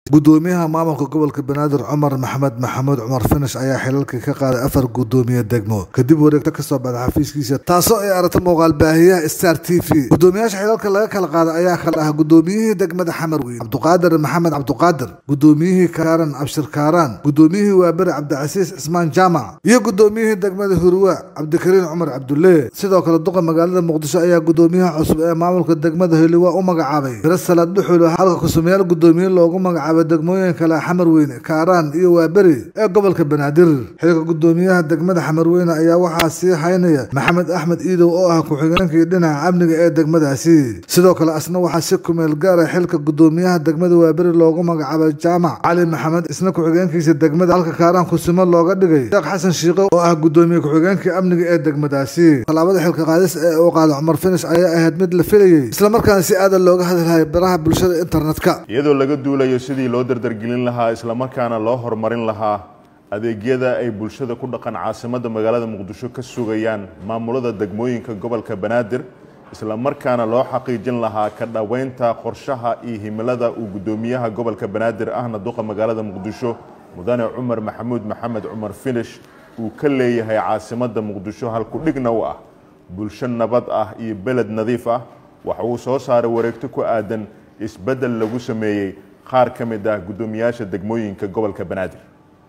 gudoomiyaha maamulka gobolka banaadir cumar maxamed maxamuud cumar finish ayaa xilalka ka qaaday afar gudoomiye degmo kadib wareegto kasoo baxda xafiiskiisa taasoo ay aragta muuqaal baahiyaha star t v gudoomiyaasha xilalka laga kala qaaday ayaa kala ah gudoomiyihii degmada xamar weyn cabduqaadir maxamed cabduqaadir gudoomiyihii kaaran abshir kaaraan gudoomiyihii waaberi cabdicasiis cismaan jaamac iyo gudoomiyihii degmada hurwa cabdikariin cumar cabdulle sidoo kale duqa magaalada muqdisho ayaa gudoomiyaha cusub ee maamulka degmada heliwa u magacaabay biro salaad dhuxulo halka kusumayaal gudoomiye loogu magacaabay degmooyin kale xamar weyne kaaraan iyo waaberi ee gobolka banaadir xilka gudoomiyaha degmada xamar weyne ayaa waxaa sii haynaya maxamed axmed iidow oo ah ku-xigeenkii dhinaca amniga ee degmadaasi sidoo kale asna waxaa si kumeel gaara xilka gudoomiyaha degmada waaberi loogu magacaabay jaamac cali maxamed isna ku-xigeenkiisa degmada halka kaaraan kusimo looga dhigay sheekh xasan shiiqo oo ah gudoomiye ku-xigeenkii amniga ee degmadaasi tallaabada xilka qaadis ee uu qaada cumar finish ayaa ahayd mid la filayey islamarkaana si aadan looga hadlahaya baraha bulshada internetka iyadoo laga duulayo sidii loo dardargelin lahaa islamarkaana loo horumarin lahaa adeegyada ay bulshada ku dhaqan caasimadda magaalada muqdisho ka sugayaan maamulada degmooyinka gobolka banaadir islamarkaana loo xaqiijin lahaa ka dhoweynta qorshaha iyo himilada uu gudoomiyaha gobolka banaadir ahna duqa magaalada muqdisho mudane cumar maxamuud maxamed cumar finish uu ka leeyahay caasimadda muqdisho halku-dhigna u ah bulsho nabad ah iyo beled nadiif ah waxa uu soo saaray wareegto ku aadan isbeddel lagu sameeyey qaar ka mid ah guddoomiyaasha degmooyinka gobolka banaadir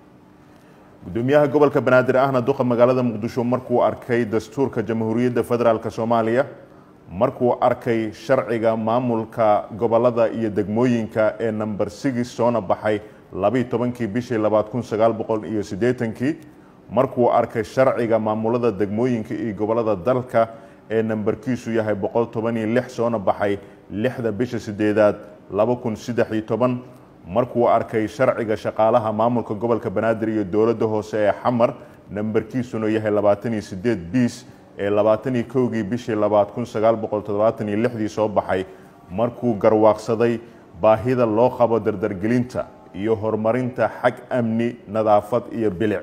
guddoomiyaha gobolka banaadir ahna duqa magaalada muqdisho markuu arkay dastuurka jamhuuriyadda federaalk soomaaliya markuu arkay sharciga maamulka gobolada iyo degmooyinka ee number six soona baxay labiiy tobankii bishii labaad kun sagaal boqol iyo siddeetankii markuu arkay sharciga maamulada degmooyinka iyo gobolada dalka ee nambarkiisu yahay boqol toban iyo lix soona baxay lixda bisha sideedaad laba kun saddex iyo toban markuu arkay sharciga shaqaalaha maamulka gobolka banaadir iyo dowladda hoose ee xamar nambarkiisuna yahay labaatan iyo sideed biis ee labaatan iyo kowgii bishii labaad kun sagaal boqol toddobaatan iyo lixdii soo baxay markuu garwaaqsaday baahida loo qabo dardargelinta iyo horumarinta xag amni nadaafad iyo bilic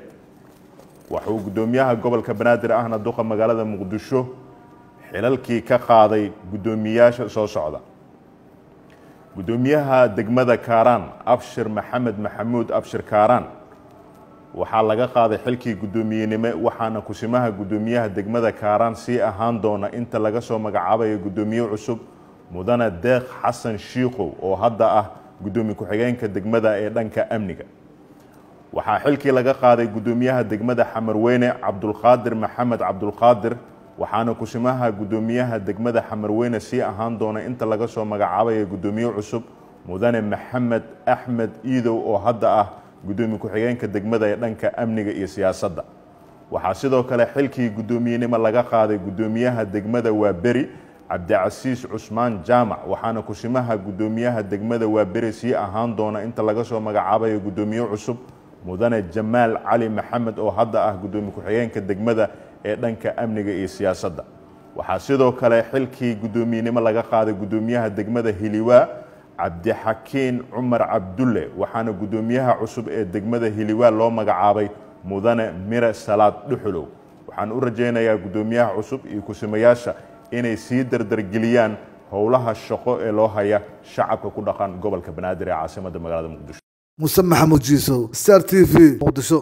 waxauu guddoomiyaha gobolka banaadir ahna duqa magaalada muqdisho xilalkii ka qaaday guddoomiyaasha soo socda guddoomiyaha degmada kaaraan abshir maxamed maxamuud abshir kaaraan waxaa laga qaaday xilkii guddoomiyenimo waxaana kusimaha guddoomiyaha degmada kaaraan sii ahaan doona inta laga soo magacaabayo guddoomiye cusub mudane deeq xasan shiikow oo hadda ah guddoomiye ku-xigeenka degmada ee dhanka amniga waxaa xilkii laga qaaday guddoomiyaha degmada xamarweyne cabdulqaadir maxamed cabdulqaadir waxaana kusimaha guddoomiyaha degmada xamarweyne sii ahaan doona inta laga soo magacaabaya guddoomiye cusub mudane maxamed axmed iidow oo hadda ah guddoomiye ku-xigeenka degmada ee dhanka amniga iyo siyaasadda waxaa sidoo kale xilkii guddoomiyenimo laga qaaday guddoomiyaha degmada waaberi cabdicasiis cusmaan jaamac waxaana kusimaha guddoomiyaha degmada waaberi sii ahaan doona inta laga soo magacaabayo guddoomiye cusub mudane jamaal cali maxamed oo hadda ah guddoomiye ku-xigeenka degmada ee dhanka amniga iyo siyaasadda waxaa sidoo kale xilkii guddoomiyenimo laga qaaday guddoomiyaha degmada hiliwaa cabdixakiin cumar cabdulle waxaana guddoomiyaha cusub ee degmada hiliwaa loo magacaabay mudane mire salaad dhuxulow waxaan u rajaynayaa guddoomiyaha cusub iyo kusimayaasha inay sii dardargeliyaan howlaha shaqo ee loo haya shacabka ku dhaqan gobolka banaadir ee caasimadda magaalada muqdisho muse maxamuud jiisow star t v muqdisho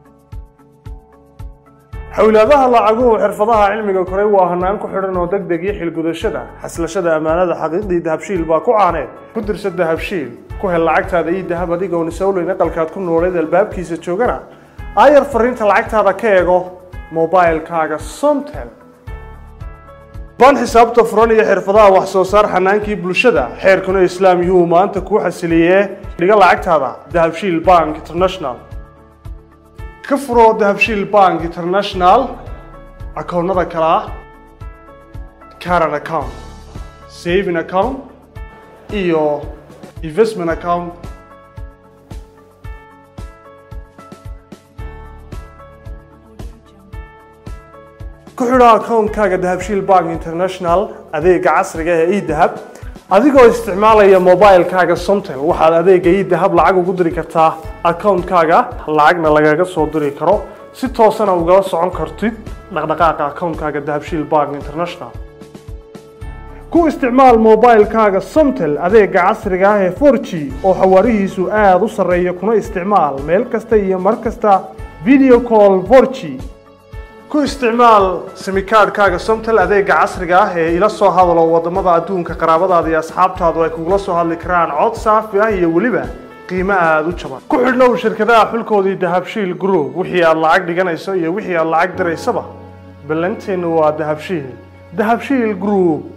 xowlaadaha lacaguhu xirfadaha cilmiga koray waa hanaan ku xidhan oo deg deg iyo xilgudashada xaslashada ammaanada xaqiiqdii dahabshiil baa ku caaneed ku dirsa dahabshiil ku hel lacagtaada iyo dahab adigoon isowleyn aqalkaad ku nooleed albaabkiisa joogana aayar fariinta lacagtaada ka eego mobilkaaga somtel baan xisaabta furan iyo xirfadaha wax soo saar xanaankii bulshada xeerkuna islaam yuu maanta kuu xasiliyee dhiga lacagtaada dahabshiil bank international ka furo dahabshiil bank international akoonnada kale ah caran account saving account iyo investment account ku xidho akoonkaaga dahabshiil bank international adeega casriga ee edahab adigoo isticmaalaya mobilkaaga somtel waxaad adeega edahab lacag ugu diri kartaa akoonkaaga lacagna lagaga soo diri karo si toosana ugala socon kartid dhaqdhaqaaqa akoonkaaga dahabshiil bank international ku isticmaal moobaylkaaga somtel adeega casriga ah ee 4g oo xawaarihiisu aada u sarreeya kuna isticmaal meel kasta iyo mar kasta video call 4g ku isticmaal simikaadhkaaga somtel adeega casriga ah ee ila soo hadalo wadamada adduunka qaraabadaada iyo asxaabtaadu ay kugula soo hadli karaan cod saafi ah iyo weliba qiimo aada u jaban ku xidhnow shirkadaha xulkoodii dahabshiil group wixii aad lacag dhiganayso iyo wixii aad lacag diraysaba ballanteennu waa dahabshiil dahabshiil group